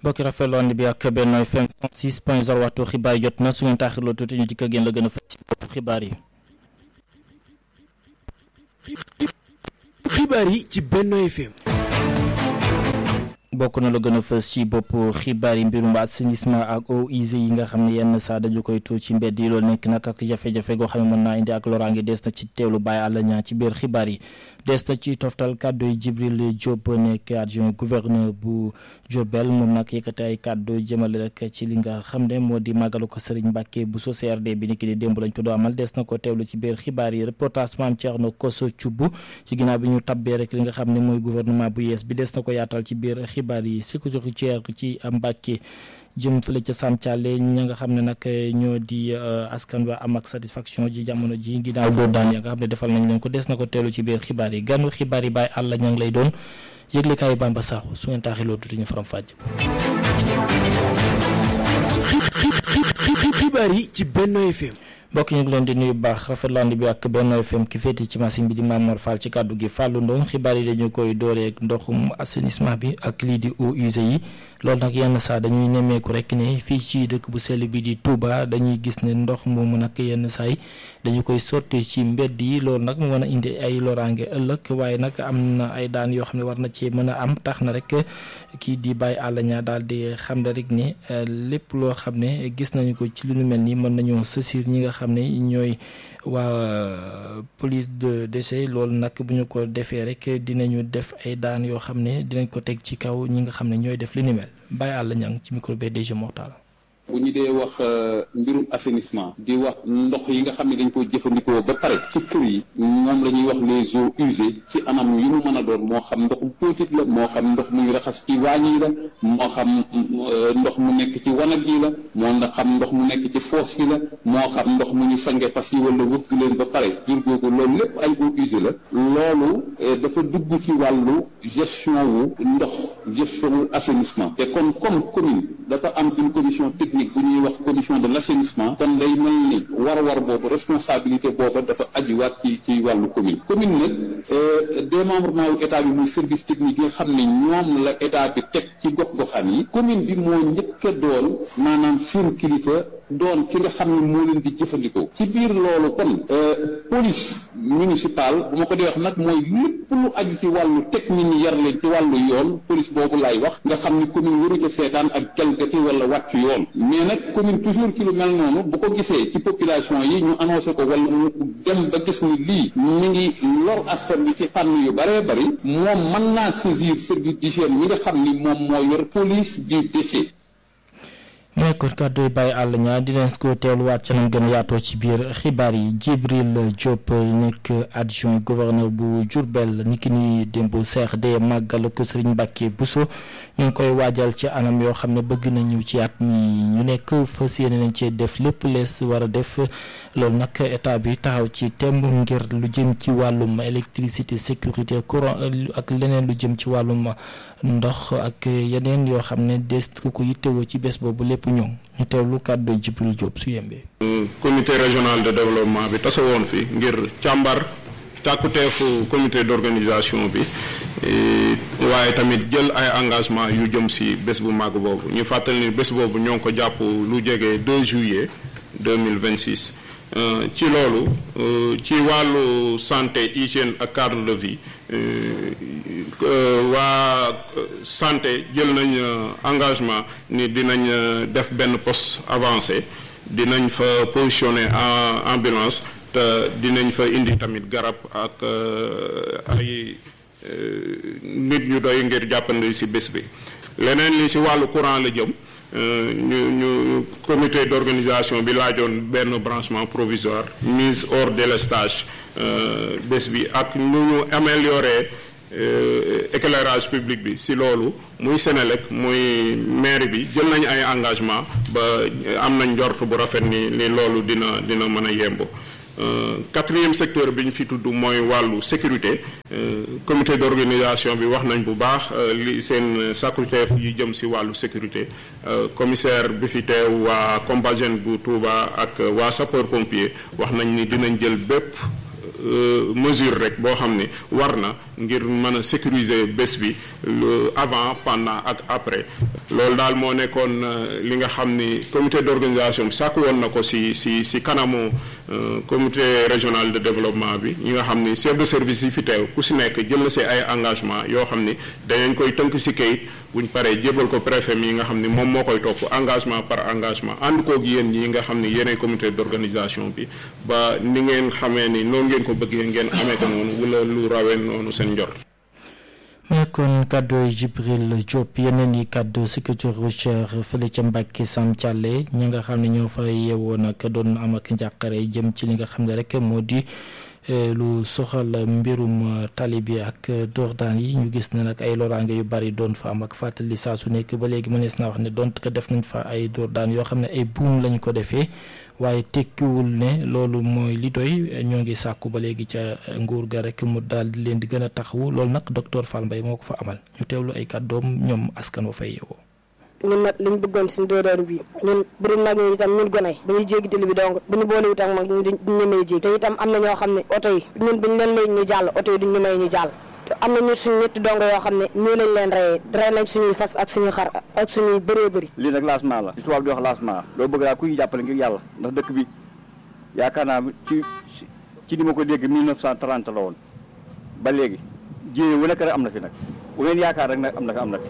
mbokki rafetlu ànd bi ak Benno FM 6 point 0 waxtu xibaar jot na su ngeen taaxirloo tuuti ñu dikk ak yéen la gën a fës ci bopp xibaar yi. xibaar yi ci Benno FM. bokk na la gën a fës ci bopp xibaar yi mbirum assainissement ak eaux usées yi nga xam ne yenn saa dañu koy tuur ci mbedd yi loolu nekk nag ak jafe-jafe goo xam ne mën naa indi ak loraange des na ci teewlu bàyyi àll ñaa ci biir xibaar yi des na ci toftal kàddu yi Jibril Diop nekk adjoint gouverneur bu Diourbel moom nag yëkkati ay kàddu jëmale rek ci li nga xam ne moo di màggalu ko Serigne Mbacke bu so CRD bi ni ki di démb lañ ko doo amal des na ko teewlu ci biir xibaar yi reportage maam Thierno Koso Thioub ci ginnaaw bi ñu tabbee rek li nga xam ne mooy gouvernement bu yees bi des na ko yaatal ci biir xibaar yi sécurité routière ci Mbacke jëm fële ca Sam Thialé ña nga xam ne nag ñoo di askan wa am ak satisfaction ji jamono ji ginnaaw doo daan ya nga xam ne defal nañ leen ko des na ko teelu ci biir xibaar yi ganu xibaar yi bàyyi àll ña ngi lay doon yëglekaayu Bamba Sakho su ngeen taaxiloo tuuti ñu faram fàjj xibaar yi ci Benno FM. mbokk ñu ngi leen di nuyu baax rafetlu ànd bi ak Benno FM ki féete ci machine bi di Mamor Fall ci kàddu gi Fallou Ndong xibaar yi dañu koy dooreek ndoxum assainissement bi ak lii di eaux usées yi loolu nag yenn saa dañuy nemmeeku rek ne fii ci dëkk bu sell bi di Touba dañuy gis ne ndox moomu nag yenn saay dañu koy sotti ci mbedd yi loolu nag mu mën a indi ay loraange ëllëg waaye nag am na ay daan yoo xam ne war na ci mën a am tax na rek kii di bàyyi àll ñaa daal di xam ne rek ne lépp loo xam ne gis nañu ko ci lu nu mel ni mën nañoo sësir ñi nga xam ne ñooy waa police de décès loolu nag bu ñu ko defee rek dinañu def ay daan yoo xam ne dinañ ko teg ci kaw ñi nga xam ne ñooy def li ni mel bàyyi àll ñang ci micro bi DG Mortal bu ñu dee wax mbirum assainissement di wax ndox yi nga xam ne dañ koy jëfandikoo ba pare ci kër yi moom la ñuy wax les eaux usées ci anam yu mu mën a doon moo xam ndox mu politique la moo xam ndox muy raxas ci waañ yi la moo xam ndox mu nekk ci wanag yi la moo nga xam ndox mu nekk ci foos yi la moo xam ndox mu ñu sange fas yi wala wëgg leen ba pare jur googu loolu lépp ay eaux usées la loolu dafa dugg ci wàllu gestion wu ndox gestion wu assainissement te kon comme commune dafa am une commission technique bu ñuy wax commission de l' assainissement kon day mel ni war-war boobu responsabilité booba dafa ajuwaat ci ci wàllu commune commune nag démembrement wu état bi muy service technique yi nga xam ne ñoom la état bi teg ci gox-goxaan yi commune bi moo njëkk a doon maanaam seen kilifa doon ki nga xam ne moo leen di jëfandikoo ci biir loolu kon police municipale bu ma ko dee wax nag mooy lépp lu aju ci wàllu teg nit ñi yar leen ci wàllu yoon police boobu laay wax nga xam ni commune waru ca seetaan ak jalgati wala wàcc yoon mais nag commune toujours ci lu mel noonu bu ko gisee ci population yi ñu annoncé ko wala mu dem ba gis ni lii mi ngi lor askan bi ci fànn yu bëree bëri moom mën naa saisir service d'hygiène mi nga xam ni moom moo yor police du déchet mooy kon kàddu yi bàyyi àll ñaa dinañ ko teewluwaat ca nañ gën a yaatoo ci biir xibaar yi Jibril Diop nekk adjoint gouverneur bu Diourbel ni ki ni démb CRD màggal ko Serigne Mbacke Bousso ñu ngi koy waajal ci anam yoo xam ne bëgg nañu ci at mi ñu nekk fas yéene nañ cee def lépp lees war a def loolu nag état bi taxaw ci temb ngir lu jëm ci wàllum électricité sécurité courant ak leneen lu jëm ci wàllum ndox ak yeneen yoo xam ne des ko ko yittewoo ci bés boobu lépp ñëw ñu teewlu kàddu Jibril Diop su yembee. comité régional de développement bi tase woon fi ngir càmbar càkkuteefu comité d'organisation bi waaye tamit jël ay engagement yu jëm si bés bu màgg boobu ñu fàttali ni bés boobu ñoo ngi ko jàpp lu jege 2 juillet 2026 ci loolu ci wàllu santé hygiène ak cadre de vie waa santé jël nañ engagement ni dinañ def benn poste avancé dinañ fa positionner en ambulance te dinañ fa indi tamit garab ak ay nit ñu doy ngir jàppandi ci bés bi leneen li ci wàllu courant la jëm ñu ñu comité d'organisation bi laajoon benn branchement provisoire mise hors délestage bés bi ak nu ñu améliorer éclairage public bi ci loolu muy Sénélec muy maire bi jël nañu ay engagement ba am nañ njort bu rafet ni ni loolu dina dina mën a yemb quatrième secteur bi ñu fi tudd mooy wàllu sécurité comité d'organisation bi wax nañ bu baax li seen sàkkuteef yi jëm ci wàllu sécurité commissaire bi fi teew waa Compagnie bu Touba ak waa sapeur pompier wax nañ ni dinañ jël bépp mesure rek boo xam ne war na ngir mën a sécuriser bés bi avant pendant ak après loolu daal moo nekkoon li nga xam ni comité d'organisation bi sàkk woon na ko si si si kanamu comité régional de développement bi ñi nga xam ni chef de service yi fi teew ku si nekk jël na si ay engagement yoo xam ni danañ koy tënk si kayit buñ paree jébal ko préfet mi nga xam ni moom moo koy topp engagement par engagement ànd koog yéen ñi nga xam ni yéenay comité d'organisation bi ba ni ngeen xamee ni noonu ngeen ko bëggee ngeen amee ko noonu wala lu rawee noonu seen njort. mu nekkoon kàddu Jibril Diop yeneen yi kàddu sécurité routière fële ca Mbàkke Sam Thialé ñi nga xam ne ñoo fa yeewoo nag doon am ak njàqare jëm ci li nga xam ne rek moo di lu soxal mbirum tali bi ak doordaan yi ñu gis ne nag ay loraange yu bari doon fa am ak fàttali saa su nekk ba léegi mënees naa wax ne donte ko def nañ fa ay doordaan yoo xam ne ay buum lañ ko defee waaye tekkiwul ne loolu mooy li doy ñoo ngi sàkku ba léegi ca nguur ga rek mu daal di leen di gën a taxawu loolu nag docteur Fall Mbaye moo ko fa amal ñu teewlu ay kàddoom ñoom askan wa fay yeewoo. ñun nag liñ bëggoon suñu dóoróor bi ñun bu dul nag ñu itam ñun gone bu ñuy jéggi tali bi donc bu ñu boole itam mag ñu duñ ñu may jéggi te itam am na ñoo xam ne oto yi ñun buñ leen may ñu jàll oto yi duñ ñu may ñu jàll te am na ñu suñu ñetti dongo yoo xam ne ñii lañ leen reyee rey nañ suñuy fas ak suñuy xar ak suñuy bëree bëri lii nag lancement la li tubaab di wax lancement loo bëgg daal ku ñu jàppale ngir yàlla ndax dëkk bi yaakaar naa ci ci ni ma ko dégg 1930 la woon ba léegi jéye wu nekk rek am na fi nag bu ngeen yaakaar rek nag am na fi am na fi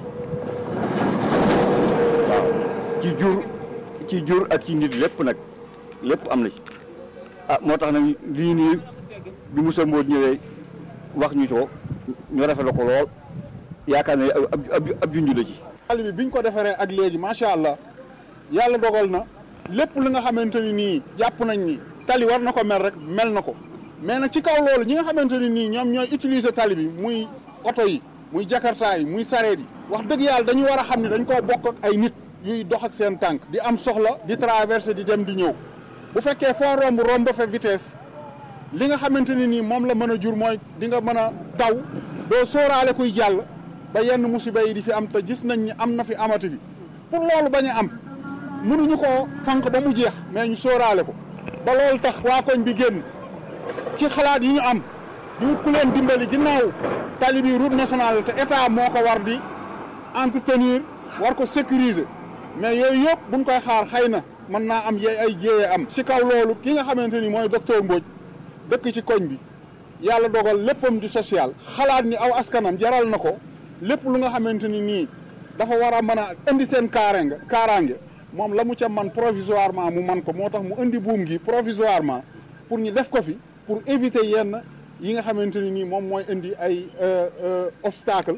waaw ci jur ci jur ak ci nit lépp nag lépp am na ci ah moo tax nag lii nii bi Moussa Mbodj ñëwee wax ñu ko ñu rafetlu ko lool yaakaar ne ab ab ab junj la ci. tali bi biñ ko defaree ak léegi macha allah yàlla dogal na lépp li nga xamante ni nii jàpp nañ ni tali war na ko mel rek mel na ko mais nag ci kaw loolu ñi nga xamante ni nii ñoom ñooy utiliser tali bi muy oto yi muy jakarta yi muy sareet yi wax dëgg yàlla dañu war a xam ne dañ koo bokk ak ay nit yuy dox ak seen tànk di am soxla di traverser di dem di ñëw bu fekkee foo romb romb fa vitesse li nga xamante ni nii moom la mën a jur mooy di nga mën a daw doo sóoraale kuy jàll ba yenn musiba yi di fi am te gis nañ ni am na fi amati fi pour loolu bañ a am mënuñu koo fànq ba mu jeex mais ñu sóoraale ko ba loolu tax waa koñ bi génn ci xalaat yi ñu am di wut ku leen dimbali ginnaaw tali bi route nationale te état moo ko war di entretenir war ko sécuriser mais yooyu yëpp buñ koy xaar xëy na mën naa am yee ay jéeye am ci kaw loolu ki nga xamante ni mooy docteur Mbodj dëkk ci koñ bi yàlla dogal léppam di social xalaat ni aw askanam jaral na ko lépp lu nga xamante ni nii dafa war a mën a indi seen kaaraange kaaraange moom la mu ca man provisoirement mu man ko moo tax mu indi buum gi provisoirement pour ñu def ko fi pour éviter yenn yi nga xamante ni nii moom mooy indi ay obstacle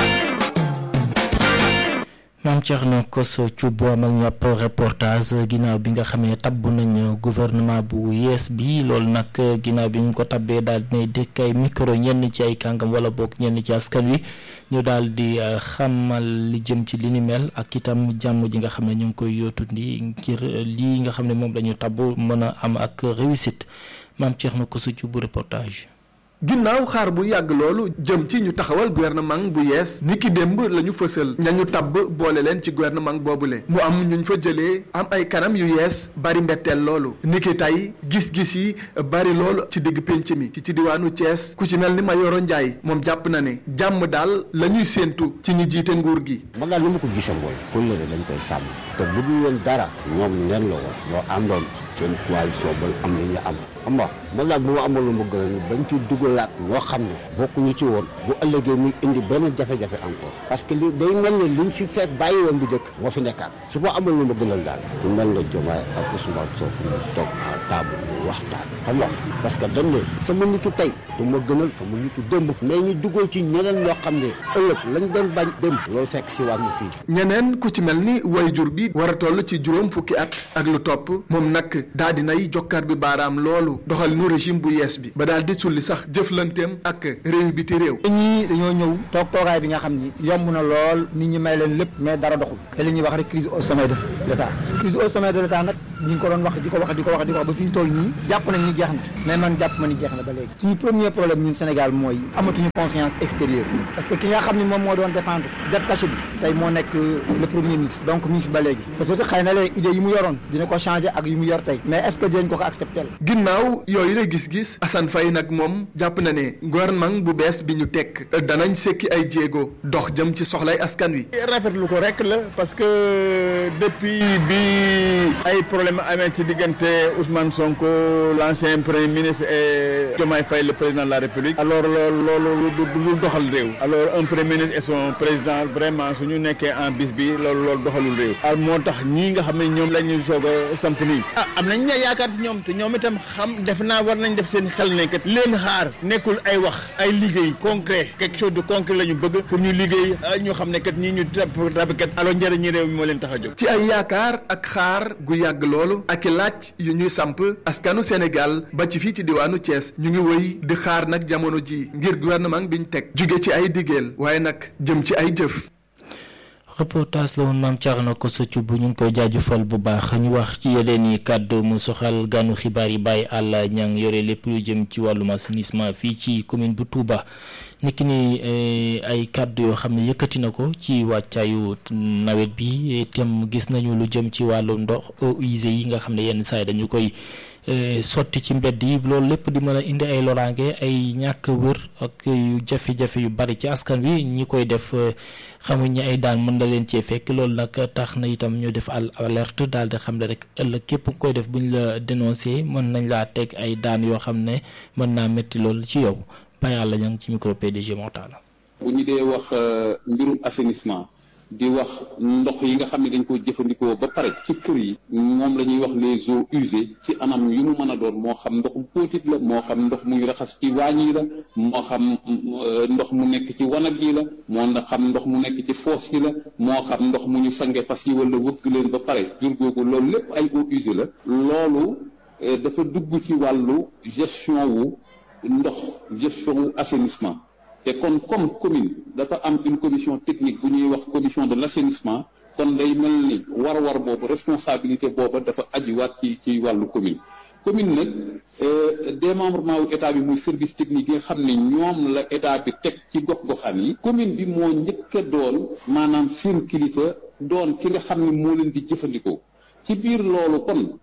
maam Thierno Kosso Thioub amal ñu ab reportage ginnaaw bi nga xamee tabb nañ gouvernement bu yees bi loolu nag ginnaaw bi ñu ko tabbee daal dinay dëkk ay micro ñenn ci ay kàngam wala boog ñenn ci askan wi ñu daal di xamal li jëm ci li ni mel ak itam jàmm ji nga xam ne ñu ngi koy yootu ndi ngir lii nga xam ne moom la ñu tabb mën a am ak réussite maam Thierno Kosso Thioub reportage. ginnaaw xaar bu yàgg loolu jëm ci ñu taxawal gouvernement bu yees ni ki démb la ñu fësal ñañu tabb boole leen ci gouvernement boobule mu am ñu fa jëlee am ay kanam yu yees bari mbetteel loolu ni ki tey gis-gis yi bari loolu ci digg pénc mi ki ci diwaanu Thiès ku ci mel ni Mayoro Ndiaye moom jàpp na ne jàmm daal la ñuy séentu ci ñi jiite nguur gi man daal ni ma ko gisee mooy kóllëre dañ koy sàmm te bu dul woon dara ñoom neen la woon loo àndoon seen coalition ba am li ñu am xam nga man daal bu ma amoon lu ma gën a bañ ci dugalaat ñoo xam ne bokkuñu ci woon bu ëllëgee muy indi benn jafe-jafe encore parce que li day mel ne liñ fi fekk bàyyi woon bu njëkk moo fi nekkaat su ma amoon lu ma gënal daal lu mel ne Diomaye ak Ousmane Sonko ñu toog à table ñu waxtaan xam nga parce que dañ ne sama nitu tey du ma gënal sama nitu démb mais ñu dugal ci ñeneen ñoo xam ne ëllëg lañ doon bañ démb loolu fekk si wàllu fii ñeneen ku ci mel ni wayjur bi war a toll ci juróom fukki at ak lu topp moom nag daa dinay jokkaat bi baaraam loolu doxal nu régime bu yees bi ba daal di sulli sax jëflanteem ak réew biti réew ñii dañoo ñëw toog toogaay bi nga xam ni yomb na lool nit ñi may leen lépp mais dara doxul te li ñuy wax rek crise au sommet de l'état crise au sommet de l'état nag ñi ngi ko doon wax di ko wax di ko wax di ko wax ba ba fi ñu toll nii jàpp nañ ni jeex na mais man jàpp ma ni jeex na ba léegi suñu premier problème ñun Sénégal mooy amatuñu confiance extérieure parce que ki nga xam ne moom moo doon défendre dette cachée bi tey moo nekk le premier ministre donc mi ngi fi ba léegi peut-être xëy na léegi idée yi mu yoroon dina ko changer ak yi mu yor tey mais est-ce que dinañ ko ko accepter ginnaaw yooyu la gis-gis Assane Faye nag moom jàpp na ne gouvernement bu bees bi ñu teg danañ sekki ay jéego dox jëm ci soxlay askan wi. rafetlu ko rek la parce que depuis bi ay problème amee ci diggante Ousmane Sonko l'ancien premier ministre et Diomaye Faye le président de la République alors loolu loolu du doxal réew alors un premier ministre et son président vraiment su ñu nekkee en bis bi loolu loolu doxalul réew al moo tax ñii nga xam ne ñoom la ñu soog a samp nii ah am nañ ne yaakaar ci ñoom te ñoom itam xam def naa war nañ def seen xel ne kat leen xaar nekkul ay wax ay liggéey concret quelque chose de concret la ñu bëgg pour ñu liggéey ñu xam ne kat ñii ñu rab kat alors njëriñu réew mi moo leen tax a jóg ci ay yaakaar ak xaar gu yàgg loolu ak i laaj yu ñuy samp askanu Sénégal ba ci fii ci diwaanu Thiès ñu ngi wëy di xaar nag jamono ji ngir gouvernement biñ teg jóge ci ay diggéel waaye nag jëm ci ay jëf reportage la woon maam Thierno ko sëcc bu ñu ngi koy jaajëfal bu baax ñu wax ci yeneen i kàddu mu soxal ganu xibaar yi bàyyi àll ñang yore lépp lu jëm ci wàllum assainissement fii ci commune bu Touba niki ni ay kàddu yoo xam ne yëkkati na ko ci wàccaayu nawet bi itam gis nañu lu jëm ci wàllu ndox eaux usées yi nga xam ne yenn saa yi dañu koy sotti ci mbedd yi loolu lépp di mën a indi ay loraange ay ñàkk wër ak yu jafe-jafe yu bari ci askan wi ñi koy def xamuñ ñi ay daan mën na leen cee fekk loolu nag tax na itam ñu def al alerte daal di xam ne rek ëllëg képp ku koy def buñ la dénoncé mën nañ laa teg ay daan yoo xam ne mën naa métti loolu ci yow Baye Alla ña ngi ci micro PDG Mortala. bu ñu dee wax mbirum assainissement di wax ndox yi nga xam ne dañ ko jëfandikoo ba pare ci kër yi moom la ñuy wax les eaux usées ci anam yu mu mën a doon moo xam ndox mu póotit la moo xam ndox muy raxas ci waañ yi la moo xam ndox mu nekk ci wanag yi la moo xam ndox mu nekk ci foos yi la moo xam ndox mu ñu sange fas yi wala wëgg leen ba pare jur googu loolu lépp ay eaux usées la loolu dafa dugg ci wàllu gestion wu ndox gestion wu assainissement te kon comme commune dafa am une commission technique bu ñuy wax commission de l'assainissement kon day mel ni war-war boobu responsabilité booba dafa ajuwaat ci ci wàllu commune commune nag démembrement wu état bi muy service technique yi nga xam ne ñoom la état bi teg ci gox-goxaan yi commune bi moo njëkk a doon maanaam seen kilifa doon ki nga xam ne moo leen di jëfandikoo ci biir loolu kon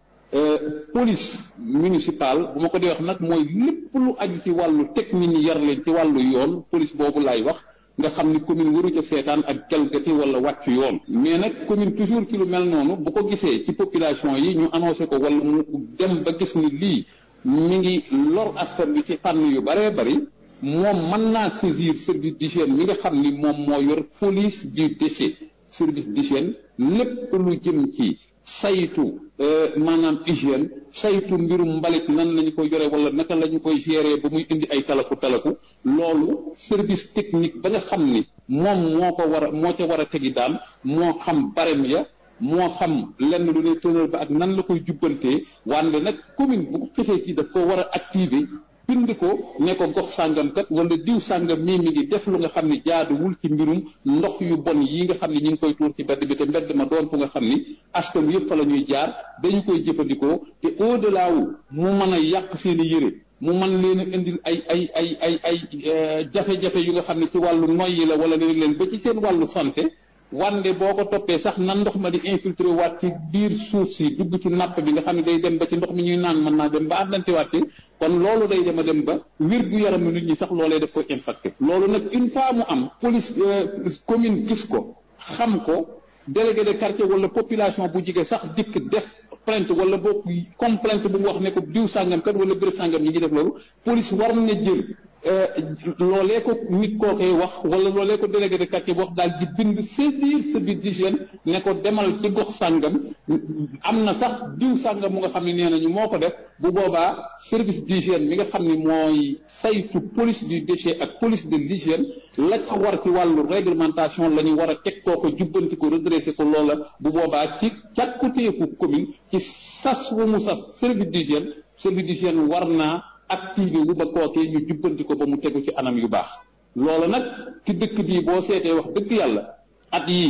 police municipale bu ma ko dee wax nag mooy lépp lu aju ci wàllu teg nit ñi yar leen ci wàllu yoon police boobu laay wax nga xam ni commune waru ca seetaan ak jalgati wala wàcc yoon mais nag commune toujours ci lu mel noonu bu ko gisee ci population yi ñu annoncé ko wala mu dem ba gis ni lii mi ngi lor askan bi ci fànn yu bëree bëri moom mën naa saisir service d'hygiène mi nga xam ni moom moo yor police du déchet service d'hygiène lépp lu jëm ci saytu maanaam hygiène saytu mbirum mbalit nan lañu ko yore wala naka la ñu koy gérer ba muy indi ay talafu talafu loolu service technique ba nga xam ni moom moo ko war a moo ca war a tegi daan moo xam barem ya moo xam lenn lu ne tëral ba ak nan la koy jubbantee wante nag commune bu ko xisee ci daf ko war a activer bind ko ne ko gox sàngam kat wala diw sàngam mii mi ngi def lu nga xam ne jaaduwul ci mbirum ndox yu bon yi nga xam ne ñi ngi koy tuur ci mbedd bi te mbedd ma doon fu nga xam ni askan wi yëpp fa la ñuy jaar dañu koy jëfandikoo te au delà wu mu mën a yàq seen i yëre mu mën leen a indil ay ay ay ay ay jafe-jafe yu nga xam ne ci wàllu noyyi la wala leen leen ba ci seen wàllu santé wande boo ko toppee sax nan ndox ma di infiltré waat ci biir suuf si dugg ci napp bi nga xam ne day dem ba ci ndox mi ñuy naan mën naa dem ba àndante waat ci kon loolu day dem a dem ba wér gu yaramu nit ñi sax loolee daf koy impacté loolu nag une fois mu am police commune gis ko xam ko délégué de quartier wala population bu jige sax dikk def plainte wala boo complainte bu mu wax ne ko diw sàngam kat wala béréb sàngam ñi ngi def loolu police war na jël loolee ko nit koo koy wax wala loolee ko délégué de quartier bu wax daal di bind saisir service d'hygiène ne ko demal ci gox sàngam am na sax diw sàngam mu nga xam ne nee nañu moo ko def bu boobaa service d'hygiène mi nga xam ne mooy saytu police du déchet ak police de l'hygiène la ca war ci wàllu réglementation la ñu war a teg koo ko jubbanti ko redressé ko loola bu boobaa ci càkkutéefu commune ci sas wu mu sas service d'hygiène service d'hygiène war naa activé wu ba kookee ñu jubbanti ko ba mu tegu ci anam yu baax loolu nag ci dëkk bii boo seetee wax dëgg yàlla at yii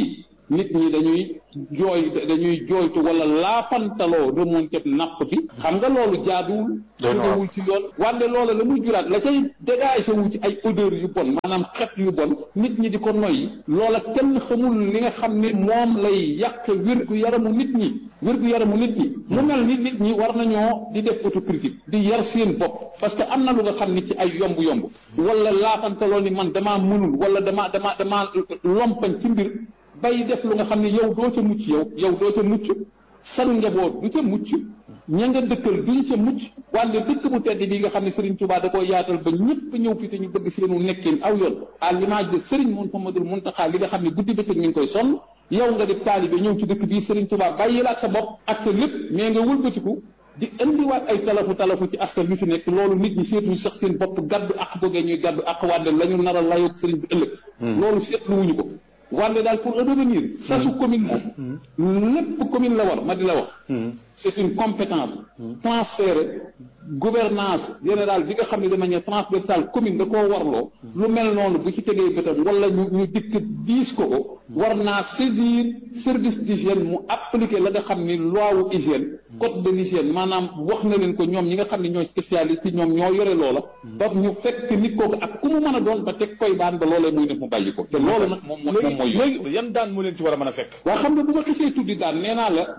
nit ñi dañuy jooy dañuy jooytu wala laafantaloo remonté napp bi xam nga loolu jaaduwul jógewul ci yoon wante loola la muy juraat la cay dégagé wu ci ay odeur yu bon maanaam xet yu bon nit ñi di ko noyyi loola kenn xamul li nga xam ne moom lay yàq wérgu yaramu nit ñi wérgu yaramu nit ñi mu mel ni nit ñi war nañoo di def autocritique di yar seen bopp parce que am na lu nga xam ni ci ay yomb-yomb wala laafantaloo ni man damaa mënul wala damaa damaa damaa lompañ ci mbir bay def lu nga xam ne yow doo ca mucc yow yow doo ca mucc san njaboot du ca mucc ña nga dëkkal duñ ca mucc wante dëkk bu tedd bi nga xam ne Serigne Touba da koo yaatal ba ñëpp ñëw fi te ñu bëgg seenu nekkin aw yoon à l'image de Serigne Mouhamadou Mountakha li nga xam ne guddi bëccëg ñu ngi koy sonn yow nga def taalibe ñëw ci dëkk bii Serigne Touba bàyyi la ak sa bopp ak sa lépp mais nga wëlbatiku di indiwaat ay talafu talafu ci askan wi fi nekk loolu nit ñi seetuñu sax seen bopp gàddu ak googee ñuy gàddu ak wante la ñu nar a layoog Serigne bi ëllëg loolu seetluwuñu ko wante daal pour revenir sasu commune moom lépp commune la war ma di la wax c'est une compétence transférée gouvernance générale bi nga xam ne de manière transversale commune da koo warloo lu mel noonu bu ci tegee bëtam wala ñu ñu dikk diis ko ko war naa saisir service d'hygiène mu appliquer la nga xam ni loi wu hygiène code de l'hygiène maanaam wax na leen ko ñoom ñi nga xam ne ñooy spécialiste yi ñoom ñoo yore loola ba ñu fekk nit kooku ak ku mu mën a doon ba teg koy daan ba loolee muy def mu bàyyi ko te loolu nag moom moom mooy léegi yan daan mu leen ci war a mën a fekk waa xam nga bu ma xisee tuddi daan nee naa la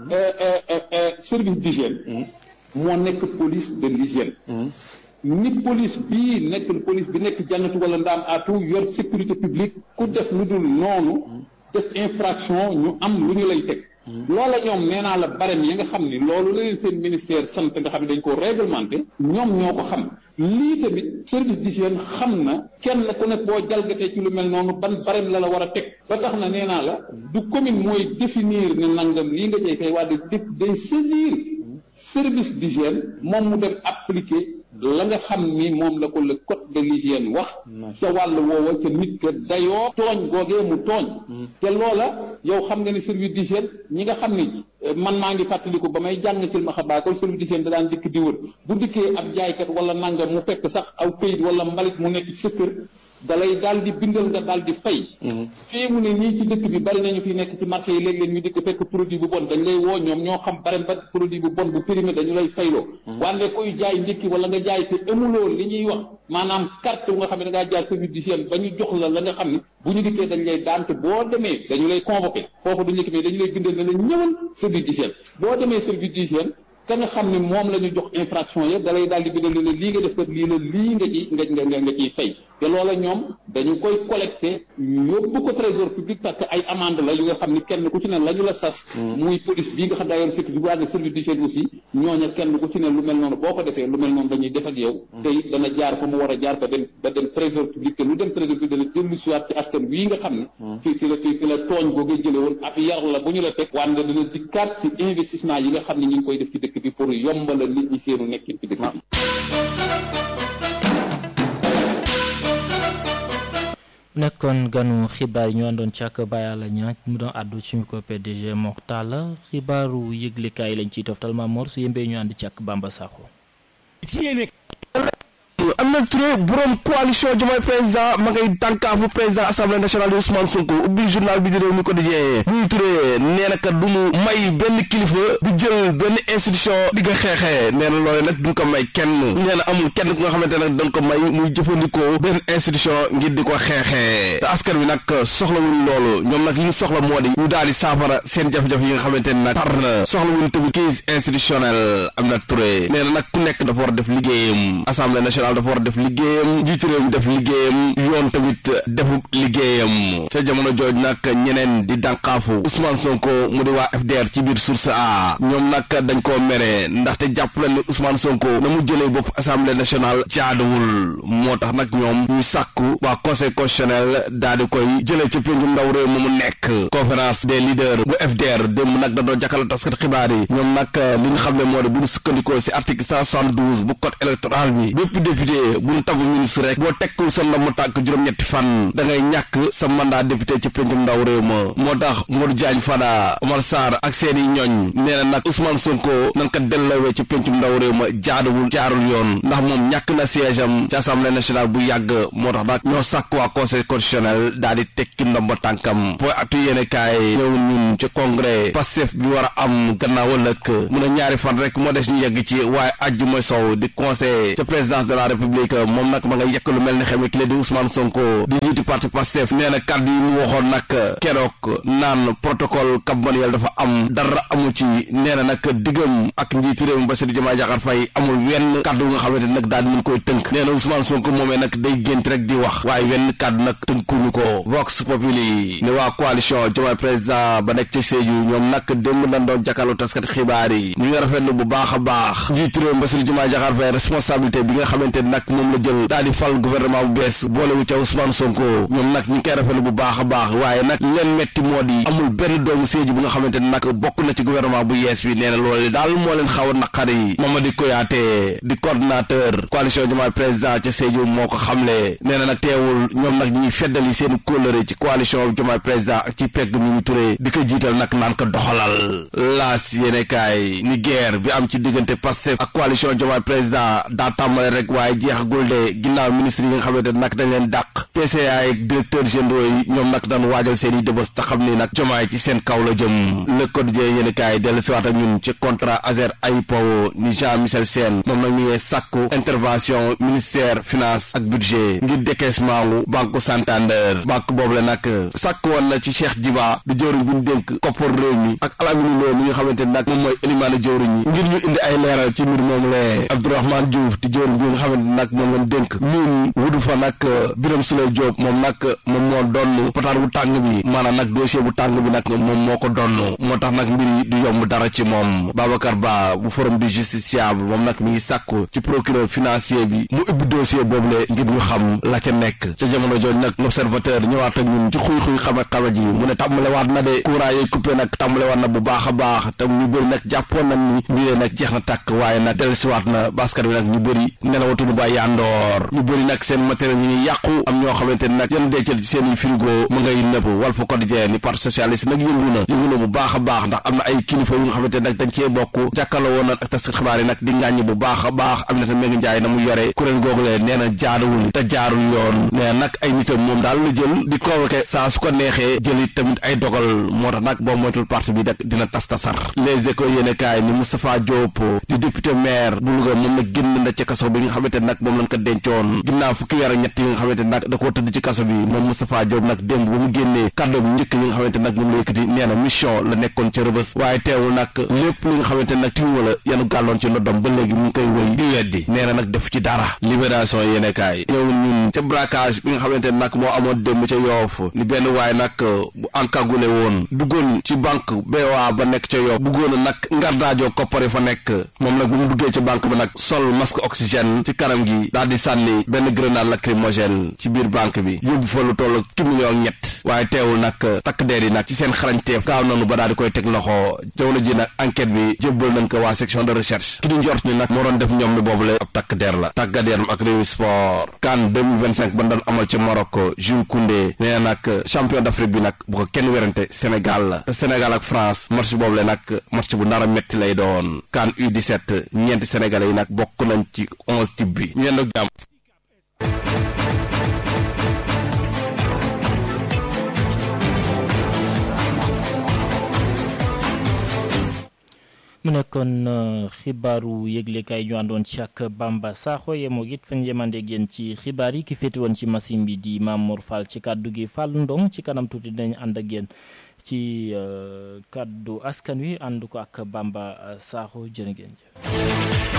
service d'hygiène moo nekk police de l'hygiène ni police bii nekk police bi nekk jànnatu wala ndaam atu yor sécurité publique ku def lu dul noonu def infraction ñu am lu ñu lay teg loola ñoom nee naa la barème yi nga xam ni loolu la leen seen ministère sant nga xam ne dañ ko réglementé ñoom ñoo ko xam lii tamit service d'hygiène xam na kenn ku nekk boo jalgatee ci lu mel noonu ban barème la la war a teg ba tax na nee naa la du commune mooy définir ne nangam lii nga jey fay waa de def day saisir service d'hygiène moom mu dem appliquer la nga xam ni moom la ko le code de l'hygiène wax ca wàll woowa ca nit ka dayoo tooñ googee mu tooñ te loola yow xam nga ni service d'hygiène ñi nga xam ni man maa ngi fàttaliku ba may jàng ci ma xabaakol service d'hygiène da daan dikk di wër bu dikkee ab jaaykat wala nangam mu fekk sax aw këyit wala mbalit mu nekk ci sa kër dalay daal di bindal nga daal di fay fii mu ne nii ci dëkk bi bari nañu fi nekk ci marché yi léeg-léeg ñu dikk fekk produit bu bon dañ lay woo ñoom ñoo xam bare ba produit bu bon bu périmé dañu lay fayloo wante kuy jaay ndékki wala nga jaay te amuloo li ñuy wax maanaam carte bu nga xam ne da ngaa jaar service d'hygiène ba ñu jox la la nga xam ne bu ñu dikkee dañ lay daan te boo demee dañu lay convoqué foofu duñu mais dañu lay bindal ne la ñëwal service d'hygiène boo demee service d'hygiène ka nga xam ne moom la ñu jox infraction ya dalay daal di bindal ne la lii nga def kat lii la lii nga ci nga nga nga ciy fay te loola ñoom dañu koy collecté yóbbu ko trésor public parce que ay amende la yu nga xam ni kenn ku ci ne la ñu la sas muy police bii nga xam daa yor sécurité bu ànd service d'hygiène aussi ñooña kenn ku ci ne lu mel noonu boo ko defee lu mel noonu dañuy def ak yow te it dana jaar fa mu war a jaar ba dem ba dem trésor public te lu dem trésor public dana dellu siwaat ci askan wii nga xam ne fi fi la fi fi la tooñ googee jële woon ab yar la bu ñu la teg wante dana dikkaat ci investissement yi nga xam ne ñu ngi koy def ci dëkk bi pour yombala nit ñi seenu nekkin ci dëkk bi nekkoon ganu xibaar yi ñu àndoon ci ak Baye Alla Niang mu doon àddu ci micro PDG Moxtala xibaaru yëglekaay lañ ciy toftal ma mor su yembee ñu ànd ci ak Bamba Sakho Aminata Touré borom coalition Diomaye président ma ngay tànkaafu président assemblée nationale di Ousmane Sonko ubbi journal bi di réew mi quotidien Mimi Touré nee na kat du mu may benn kilifa di jël benn institution di ko xeexee nee na loolu nag duñ ko may kenn nee na amul kenn ku nga xamante nag dañ ko may muy jëfandikoo benn institution ngir di ko xeexee te askan wi nag soxlawuñ loolu ñoom nag li ñu soxla moo di ñu daal di saafara seen jafe-jafe yi nga xamante ne nag tar na soxlawuñ tamit crise institutionnelle Aminata Touré nee na nag ku nekk dafa war a def liggéeyam assemblée nationale dafa war a def liggéeyam njiitu réew mi def liggéeyam yoon tamit defu liggéeyam ca jamono jooj nag ñeneen di dànqaafu Ousmane Sonko mu di waa FDR ci biir source a ñoom nag dañ koo mere ndaxte jàpp nañ ne Ousmane Sonko na mu jëlee bopp assemblée nationale jaaduwul moo tax nag ñoom ñu sàkku waa conseil constitutionnel daal di koy jëlee ca péncu ndaw réew mu mu nekk conférence des leaders bu FDR démb nag da doon jàkkaarloo taskat xibaar yi ñoom nag li nga xam ne moo di bu ñu sukkandikoo si article 172 bu code électoral bi bépp député député bu ñu tabu ministre rek boo tekkul sa ndomb tànk juróom-ñetti fan da ngay ñàkk sa mandat député ci pencum ndaw réew ma moo tax Modou Diagne Fada Omar Sarr ak seeni ñooñ nee na nag Ousmane Sonko nan ko delloowee ci pencum ndaw réew ma jaaduwul jaarul yoon ndax moom ñàkk na siège am ci assemblée nationale bu yàgg moo tax nag ñoo sàkk waa conseil constitutionnel daal di tekki ndomba tànkam booy atu yéene kaay ñëw ñun ci congrès Pastef bi war a am gannaaw ëllëg mu ne ñaari fan rek moo des ñu yegg ci waaye ajju mooy sow di conseil ca présidence de la république moom nag ma nga yekk lu mel ni xeme ki la di Ousmane Sonko di jiitu parti Pastef nee na kàddu yi mu waxoon nag keroog naan protocole Cap Manuel dafa am dara amu ci nee na nag diggam ak njiitu réew mi Bassirou Diomaye Diakhar Faye amul wenn kàddu nga xamante nag daal di koy tënk nee na Ousmane Sonko moomee nag day gént rek di wax waaye wenn kàddu nag tënkuñu ko Vox Populi ne waa coalition Diomaye président ba nekk ci Sédhiou ñoom nag démb dañ doon jàkkaarloo taskat xibaar yi ñu ngi rafetlu bu baax a baax njiitu réew mi Bassirou Diomaye Diakhar Faye responsabilité bi nga xamante nag moom la jël daal di fal gouvernement bu bees boolewu ca Ousmane Sonko ñoom nag ñu ngi koy rafetlu bu baax a baax waaye nag leen metti moo di amul benn doomu Sédhiou bu nga xamante ne nag bokk na ci gouvernement bu yees bi nee na loolu daal moo leen xaw a naqari Mamadi Koyaate di coordinateur coalition Diomaye président ca Sédhiou moo ko xamle nee na nag teewul ñoom nag ñuy feddali seen kóllëre ci coalition Diomaye président ak ci pegg mi ñu turee di ko jiital nag naan ko doxalal laas yéene kaay ni guerre bi am ci diggante Pastef ak coalition Diomaye président daa tàmbale rek waaye jeexagul de ginnaaw ministre yi nga xamante nag dañ leen dàq PCA ak directeur généraux yi ñoom nag daan waajal seen i dëbës te xam ni nag Diomaye ci seen kaw la jëm le quotidien yéene kaay dellu siwaat ak ñun ci contrat Azer AIPO ni Jean Michel Sène moom nag ñu ngi sàkku intervention ministère finance ak budget ngir décaissement wu banque Santander banque boobu la nag sàkk woon na ci Cheikh Djiba di jëwriñ bu ñu dénk koppar réew mi ak Alamine Lo mi nga xamante nag moom mooy élimaane jëwriñ yi ngir ñu indi ay leeral ci mbir moom lee Abdourahmane Diouf di jëwriñ bi nga xamante nag moom lañ dénk ñun wudu fa nag Birame Souleye Diop moom nag moom moo donn pataar bu tàng bi maanaam nag dossier bu tàng bi nag moom moo ko donn moo tax nag mbir yi du yomb dara ci moom Babacar Ba bu forum du justiciable moom nag mi ngi sàkku ci procureur financier bi mu ubbi dossier boobule ngir ñu xam la ca nekk ca jamono jooju nag l'observateur ñëwaat ak ñun ci xuy-xuy xame xame ji mu ne tàmbalewaat na de courant yi coupé nag tàmbalewaat na bu baax a baax te ñu bëri nag jàppoon nañ ni mbiree nag jeex na tàkk waaye nag dellusiwaat na baskat bi nag ñu bëri nelawatuñu ba yandoor ñu bëri nag seen matériel ñu ngi yàqu am ñoo xamante ni nag yan dencal ci seen i frigo mu ngay nëpp Walf Quotidien ni parti socialiste nag yëngu na yëngu na bu baax a baax ndax am na ay kilifa yu nga xamante nag dañ cee bokk jàkkaarloo woon nag ak tas xibaar yi nag di ngàññ bu baax a baax Aminata Mbengue Ndiaye na mu yore kuréel googu lee nee na jaaduwul te jaarul yoon nee nag ay nitam moom daal la jël di convoqué saa su ko neexee jëli tamit ay dogal moo tax nag boo moytul parti bi nag dina tas tasar les échos yéene kaay ni Moustapha Diop di député maire bu Louga moom nag génn na ci kaso bi nga xamante nag moom lañ ko dencoon ginnaaw fukki weer ak ñett yi nga xamante nag da koo tëdd ci kaso bi moom Moustapha Diop nag démb ba mu génnee kàddu bu njëkk yi nga xamante nag moom la yëkkati nee na mission la nekkoon ca rëbës waaye teewul nag lépp li nga xamante nag timu la yanu gàlloon ci ndoddom ba léegi mu ngi koy wëy di weddi nee na nag def ci dara libération yéene kaay ñëw ñun ca braquage bi nga xamante nag moo amoon démb ca yoof ni benn waaye nag bu encagoulé woon duggoon ci banque BOA ba nekk ca yoof buggoon a nag ngardaajoo koppari fa nekk moom nag bu mu duggee ca banque ba nag sol masque oxygène ci kanam gi daal di sànni benn grenade lacrymogène ci biir banque bi yóbbu fa lu toll ci million ak ñett waaye teewul nag takk deer yi nag ci seen xarañteef gaaw nanu ba daal di koy teg loxo jamono ji nag enquête bi jébbal nañ ko waa section de recherche ki di njort ni nag moo doon def ñoom mi boobule ab takk deer la tàggat yaram ak réew sport CAN 2025 ba doon amal ci Maroc Jules Koundé nee na nag champion d'Afrique bi nag bu ko kenn werante Sénégal la te Sénégal ak France match boobule nag match bu nar a metti lay doon CAN U17 ñeenti sénégalais yi nag bokk nañ ci onze type bi ñeen ak jàmm mu nekkoon xibaaru yëglekaay ñu àndoon ci ak Bamba Sakho yemoo it fañ yemandeeg yéen ci xibaar yi ki féete woon ci machine bi di Mamour Fall ci kàddu gi Fall Ndong ci kanam tuuti dinañ ànd ak yéen ci kàddu askan wi ànd ko ak Bamba Sakho jërë ngeen jëf